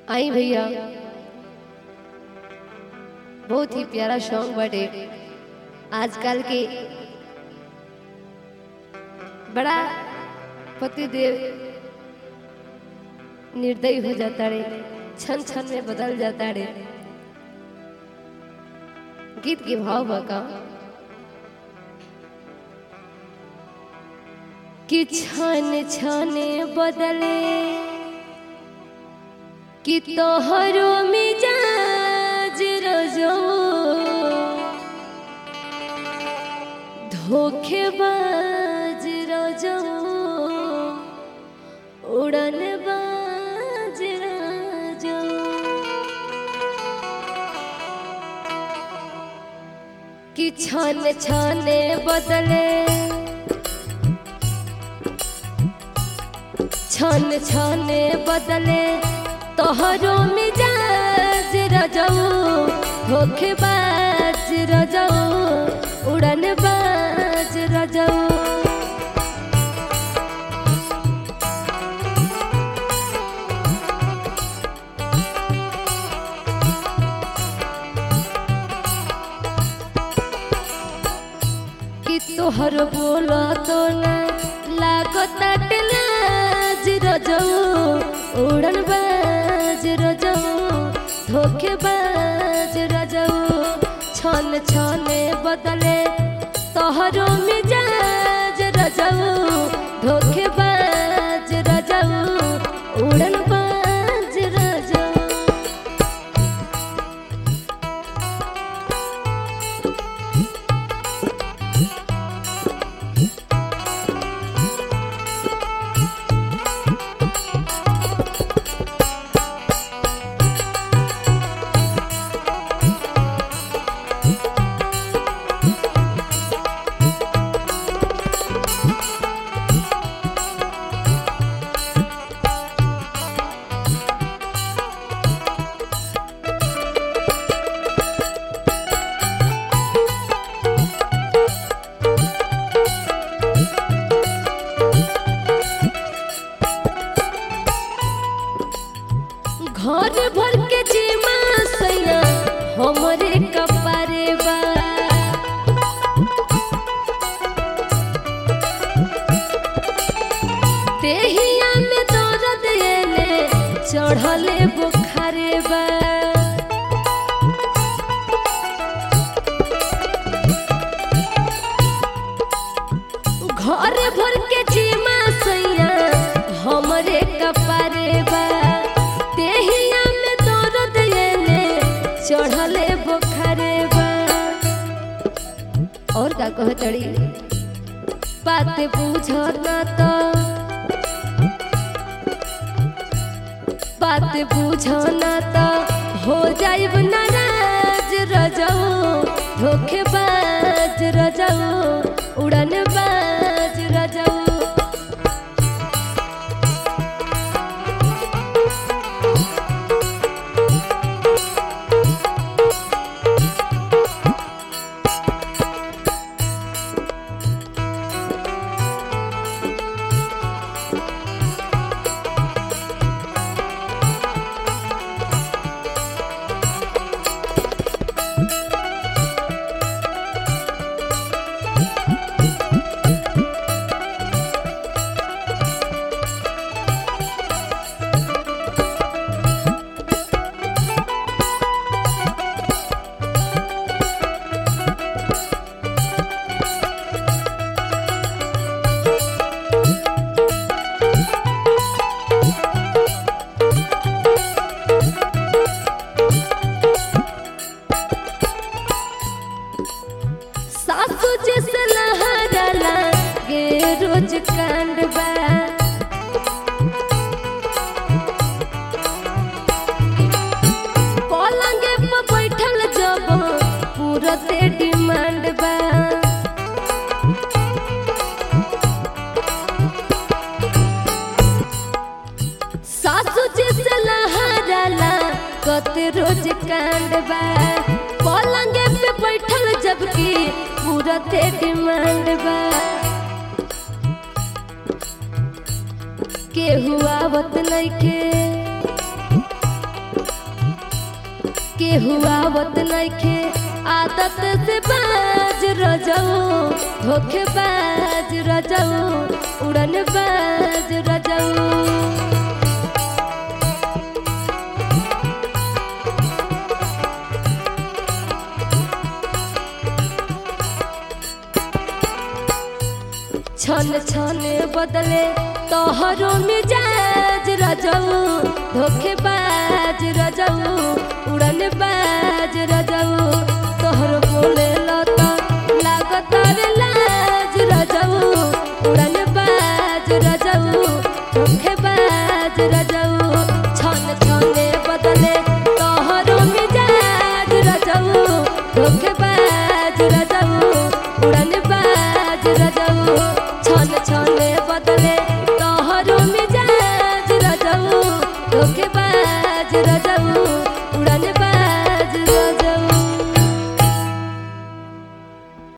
आई भैया बहुत ही प्यारा सॉन्ग बटे आजकल के बड़ा पतिदेव निर्दयी हो जाता रे क्षण क्षण में बदल जाता रे गीत के भाव बका कि क्षण क्षण बदले कि तोहरो मिजाज रजो धोखेबाज रजो उड़न बाज रजो कि छन छने बदले छन छने बदले तोहरो मिजाज रजऊ धोखेबाज रजऊ उड़न बाज रजऊ कि तोहर बोला तो ना लागत लाज रजऊ उड़न बाज रजऊ धोखेबाज रजऊ छन छने बदले तोहरो मिजाज रजऊ धोखेबाज रजऊ उड़न बाज रजऊ घर भर के जीमा सैया हमरे कपारे बा देहिया में दर्द एले चढ़ले बुखारे बा घर भर के जीमा सैया हमरे कपारे बा देहिया में दर्द एले चढ़ले बुखारे बा और का कह तड़ी बात बुझना तो बात बुझना तो हो जाइब नाराज रजऊ धोखेबाज रजऊ उड़न बाज रजऊ सासू जैसे लहराला गे रोज कांड बा पलंगे पर बैठल जब पूरते डिमांड बा सासू जैसे लहराला कते रोज कांड बा पलंगे पे बैठल जबकि पूरते डिमांड बा केहू आवत नइखे केहू आवत नइखे आदत से बाज रजऊ धोखे बाज रजऊ उड़न बाज रजऊ छन छन बदले तोहरो मिजाज रजऊ धोखेबाज रजऊ उड़न बाज रजऊ तोहर बोले लता लागत रे लाज रजऊ उड़न बाज रजऊ धोखेबाज रजऊ छन छन बदले तोहरो मिजाज रजऊ धोखेबाज रजऊ उड़न बाज रजऊ छन छन बदले तोहरो मिजाज रजऊ धोखेबाज